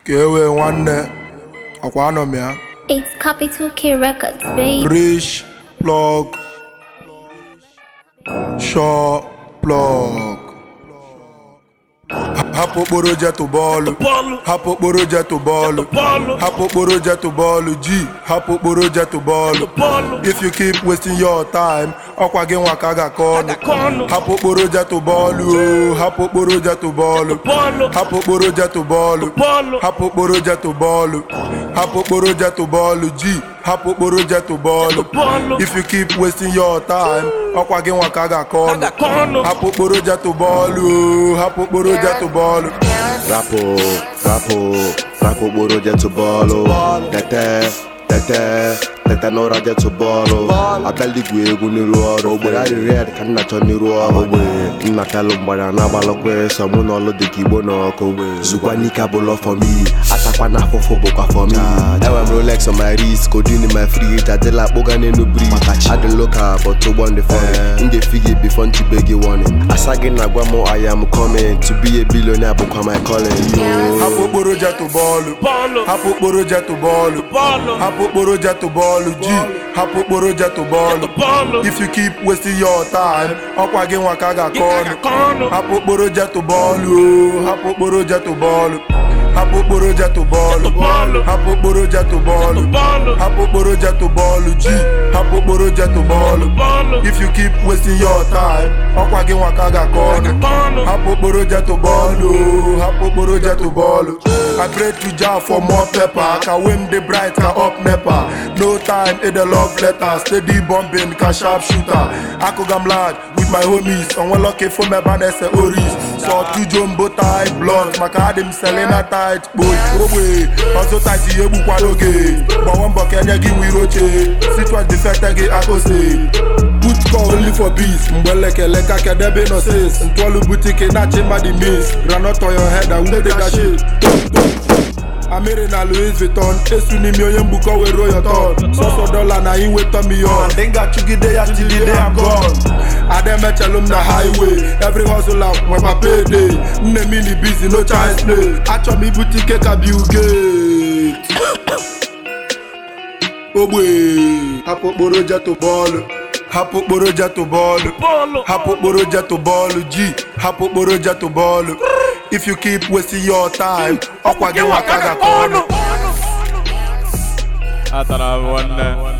ka e wee nwanne ọkwa anọ m ya It's Capital K Records, babe. rich plug shọ plug hapụ okporo jetụ bọọlụ bọọlụ hapụ okporo jetụ bọọlụ bọọlụ hapụ okporo jetụ bọọlụ ji hapụ okporo jetụ bọọlụ bọọlụ if you keep wasting your time ọkwa gị nwa ka a ga-akọ ọnụ Ga-akọ ọnụ. hapụ okporo jetụ bọọlụ o hapụ okporo jetụ bọọlụ bọọlụ hapụ okporo jetụ bọọlụ bọọlụ hapụ okporo jetụ bọọlụ hapụ okporo jetụ bọọlụ ji hapụ okporo jetụ bọọlụ bọọlụ if you keep wasting your time ọkwa gị nwa ka a ga-akọ ọnụ ga-akọ ọnụ hapụ okporo jetụ bọọlụ o hapụ okporo jetụ bọọlụ Rapụ, rapụ, rapụ okporo jetụ bọọlụ Tete, tete, tete n'ụra jetụ bọọlụ Abịala igwu egwu n'iru ọrụ Ogbere adị red ka nna chọ n'iru ọrụ Ogbe nna telụ mgbara na-agbalụkwa sọ mụ na ọlụ dịka igbo na ọkụ Zukwa n'ike abụlọ for me Atakwa na afụfụ bụkwa for me Enwe m Rolex on my wrist, codeine in my fridge Adịla akpụga n'elu bridge Adị local but ụgbọ ndị fọrọ Ndị figi before nchibe gị warning Asa gị na-agwa m I am coming To be a billionaire bụkwa my calling yo. hapụ okporo jetụ bọọlụ bọọlụ hapụ okporo jetụ bọọlụ bọọlụ hapụ okporo jetụ bọọlụ ji hapụ okporo jetụ bọọlụ bọọlụ if you keep wasting your time ọkwa gị nwa ka a ga-akọ ọnụ ga-akọ ọnụ hapụ okporo jetụ bọọlụ o hapụ okporo jetụ bọọlụ hapụ okporo jetụ bọọlụ bọọlụ hapụ okporo jetụ bọọlụ bọọlụ hapụ okporo jetụ bọọlụ ji hapụ okporo jetụ bọọlụ bọọlụ if you keep wasting your time ọkwa gị nwa ka a ga-akọ ọnụ ga-akọ ọnụ hapụ okporo jetụ bọọlụ o, hapụ okporo jetụ bọọlụ I pray to Jah for more pepper ka wem dey bright ka up nepa no time in the love letter steady bombing ka sharp shooter akụga m lad with my homies onweloke fom ebe a na-ese oris sọ tujombo tight blood maka adị m selena tight kpoy ogbe ọzọ tight ihe gbukwa n'oge gbawa mbọ ka enye gị wiri oche sitwes defecte gị akose Put call only for beats mgbe lekele ka kedebe nọ sis ntụọlụ butike na-achị mmadụ mis granot on your head and who dey that shit amịrị na louis vuitton esu n'ime onye mgbukọ were ruo your turn sọsọ dọla na inweta million ndị ga-achụgide ya till the day I'm gone ademechelụ m na highway every hustler nwekwa payday nne m ini busy no chance play achọ m ibute ike ka Bill Gates ogbe hapụ okporo jetụ bọọlụ hapụ okporo jetụ bọọlụ bọọlụ hapụ okporo jetụ bọọlụ ji hapụ okporo jetụ bọọlụ if you keep wasting your time ọkwa gị nwa ka a ga-akọ ọnụ atara m nwanne